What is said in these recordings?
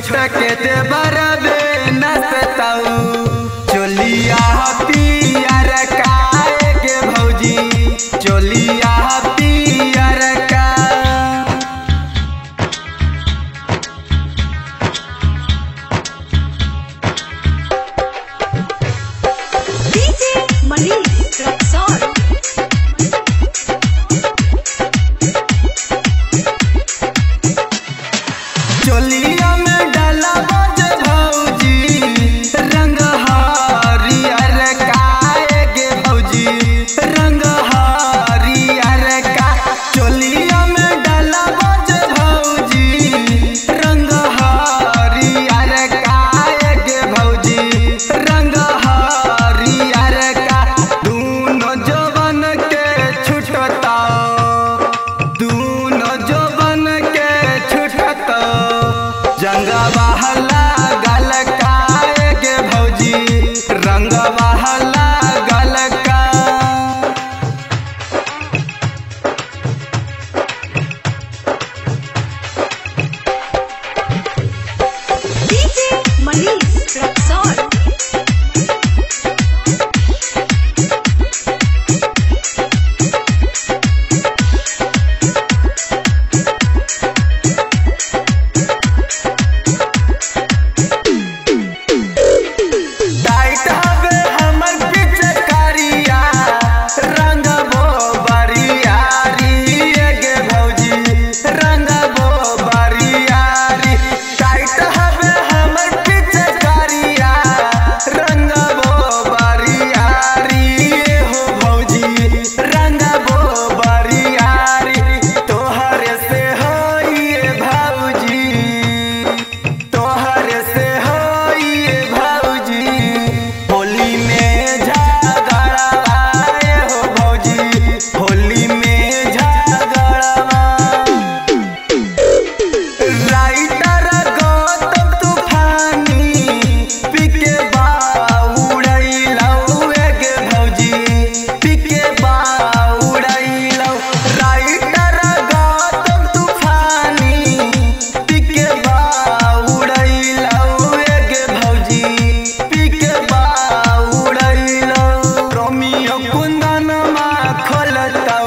छोटा के दे बरबे नसताऊ चोलिया पियर काए के भौजी चोलिया पियर का DJ Manish Rexon. चोलिया में डाला बज भौजी रंग हरियर काए गे भौजी रंग हरियर का चोलिया में डाला बज भौजी रंग हरियर काए गे भौजी रंग हरियर का दूनो जवन के छुटता दूनो जवन के छुटत जंगवा लागल काए गे भौजी रंगवा लागल का DJ Manish Rexon. टाइट हवे हमर पिचकारिया रंगबो बरियारी गे भौजी रंगबो बरियारी टाइट हवे हमर पिचकारिया रंगबो बरियारी हो भौजी रंगबो बरियारी तोहरे से होइए भौजी तोहर से होइए भौजी होली में झगड़ाए हो भौजी होली में झगड़वा राइटर गौतम तूफानी पिके बाउड़ैलौ गे भौजी पिके बाउड़ैलौ राइटर गौतम तूफानी पिके बाउड़ैलौ गे भौजी पिके बाउड़ैलौ रोमियो कुंदनमा खोलतौ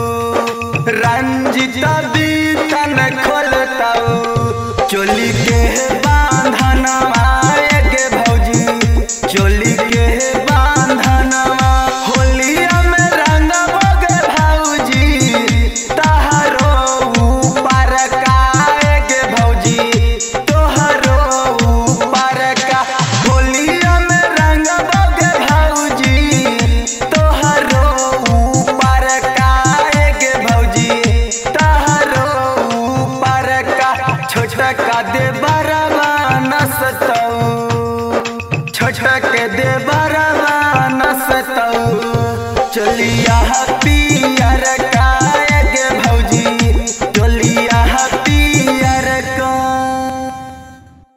रंजिता बीतन खोलताऊ चोली के बांधनवा गे भौजी चोली के बांधनवा होलिया में रंगबो गे भौजी तहरो ऊपर काए गे भौजी तोहरो ऊपर का होलिया में रंगबो गे भौजी तोहरो ऊपर काए गे भौजी तहरो ऊपर का छोटा का दे बरवा नसतऊ छोटा के दे बरवा नसतऊ चलिया पियर